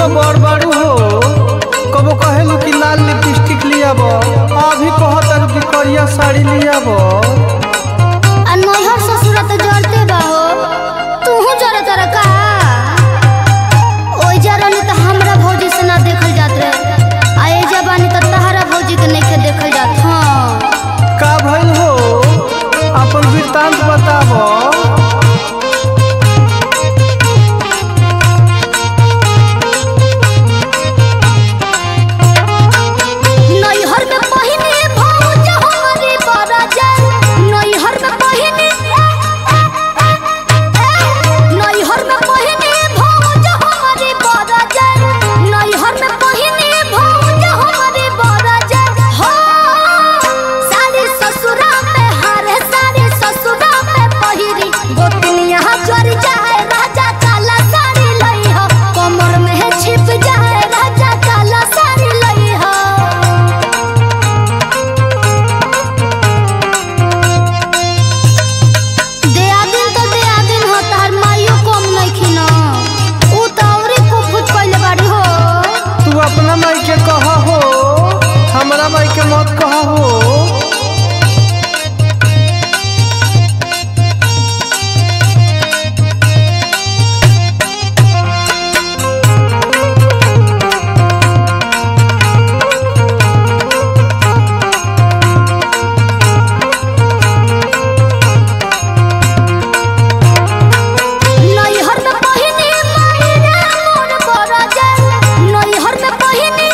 तो बड़ बड़ू हो कबो कहेलू कि लाल लिपस्टिक लियाब अभी कहत कि करिया साड़ी लियाब आ नैहर ससुरा तो जरते बा हो तूहू जरे तर का ओइ जरनी तो हमरा भौजी से ना देखल जात रहे आ ए जबानी तो तहरा भौजी के नइखे देखल जात हाँ का भइल हो अपन वृत्तांत बताब नैहर में पहिने भौज हमारी बरजन नैहर में पहिने नैहर में पहिने भौज हमारी बरजन नैहर में पहिने भौज हमारी बरजन हो सारे ससुरा में हारे सारे ससुरा में पहिरी गोतनिया जर जाए राजा काला साड़ी लई हो कमर में छिप जाए राजा काला साड़ी लई हो देआदिन तो देआदिन हो तार माइयो कम नइखी न ऊ त औरी कुफुत कइले बाड़ी हो तू अपना माई के कह हो हमरा माई के मत कह हो नैहर में पहिने मायरा मोर बरजन नैहर में पहिने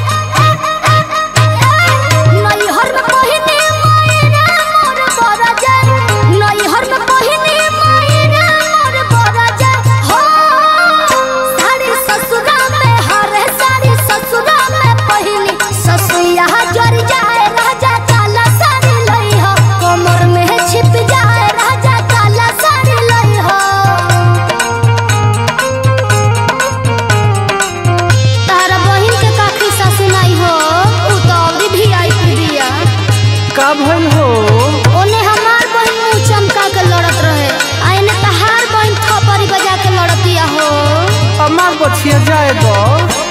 नैहर में पहिने मायरा मोर बरजन नैहर में पहिने मायरा मोर बरजन हो सारे ससुरा में हरे सारे ससुरा में पहिनी ससुया जर जाए राजा काला साड़ी लई हो कमर में छिप जाए राजा काला साड़ी लई हो तारा बहिन के काकी सासु नाई हो ऊ तो अभी भी आई बिया का भइल हो ओने हमार बहिन मुंह चमका के लड़त रहे आ एने तहार बहिन थपरी बजा के लड़तिया हो अमार बछिया जाए दो